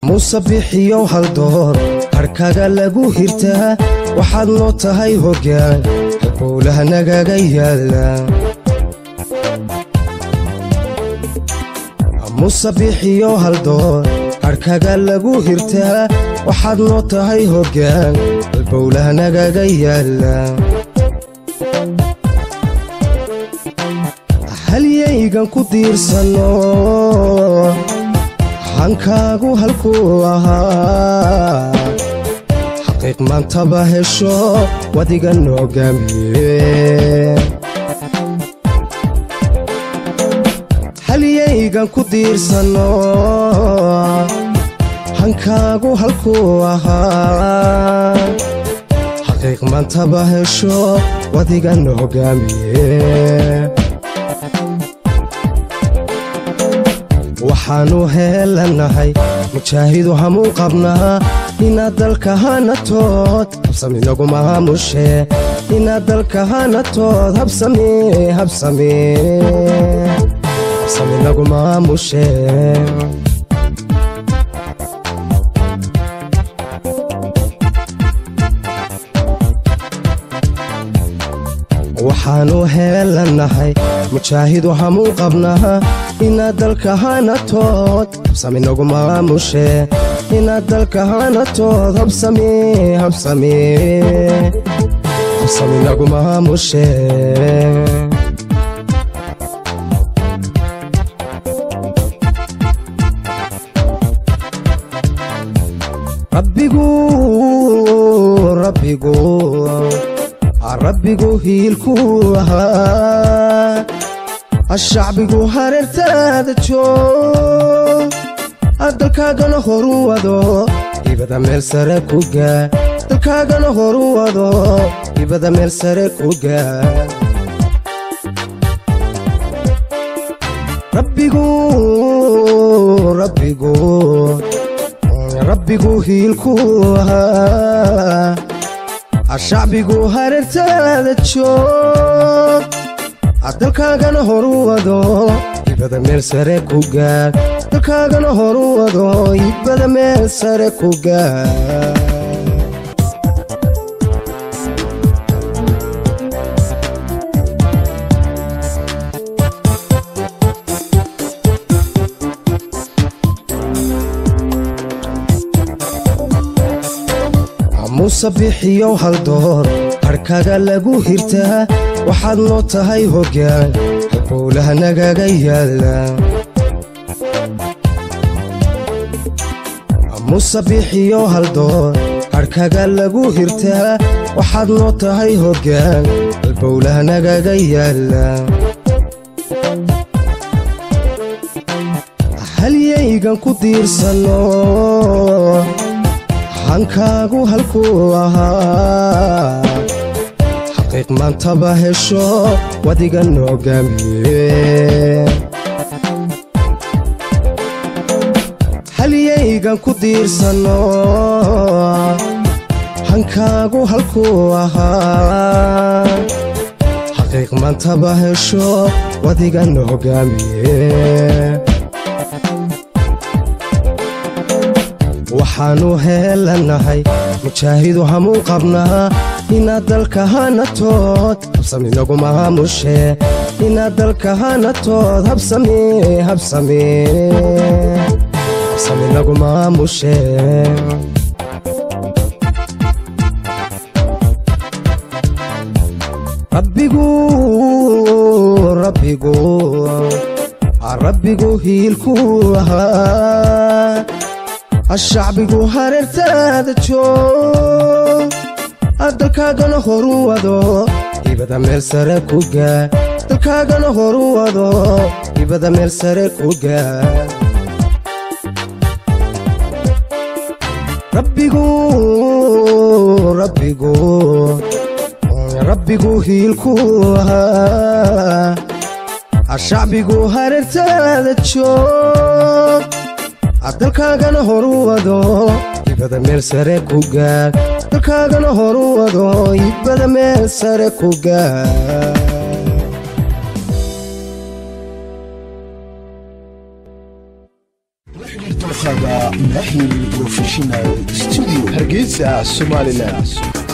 muuse bixiyow haldoor harkaga lagu hirtaa waxaad noo tahay hoggaan halbowlaha nagaga yaalla muuse bixiyow haldoor harkaga lagu hirtaa waxaad noo tahay hoggaan halbowlaha nagaga yaalla halyaygan ku diirsanno hankaagu halkuu ahaa xaqiiq maantaba hesho wadiga noogaamiye halyaygan ku diirsanno hankaagu halkuu ahaa xaqiiq maantaba hesho wadiga noogaamiye waxaannu heelanahay mujaahidu hamuu qabnaa inaad dalka hanatood habsami nagu maamushe inaad dalka hanatood habsami habsami habsami nagu maamushe waxaannu heelanahay mujaahidu hamuu qabnaa inaad dalka hanatood habsami nagu maamushe inaad dalka hanatood habsami habsami habsami nagu maamushe rabbigu rabbigu rabbigu hiilkuu ahaa ashacbigu hareertaada joog dalkaagana horu wado ibada meel sare ku gaa dalkaagana horu wado ibada meel sare ku gaa rabbigu rabbigu rabbigu hiilkuu ahaa ashacbigu hareertaada joog dalkaagana horu wado ibada meel sare ku gaad dalkaagana horu wado ibada meel sare ku gaad muuse bixiyow haldoor harkaga lagu hirtaa waxaad noo tahay hoggaan halbowlaha nagaga yaalla muuse bixiyow haldoor harkaga lagu hirtaa waxaad noo tahay hoggaan halbowlaha nagaga yaalla halyaygan ku diirsanno hankaagu halkuu ahaa xaqiiq maantaba hesho wadiga noogaamiye halyaygan ku diirsanno hankaagu halkuu ahaa xaqiiq maantaba hesho wadiga noogaamiye waxaannu heelanahay mujaahidu hamuu qabnaa inaad dalka hanatood habsami nagu maamushe inaad dalka hanatood habsami habsami habsami nagu maamushe rabbigu rabbigu rabbigu hiilkuu ahaa ashacbigu hareertaada joog dalkaagana horu wado ibada meel sare ku gaa dalkaagana horu wado ibada meel sare ku gaa rabbigu rabbigu rabbigu hiilkuu ahaa ashacbigu hareertaada joog dalkaagana horu wado ibada meel sare ku gaad dalkaagana horu wado ibada meel sare ku gaad la xidhiir taga mahil professional studio hargeysa somalilan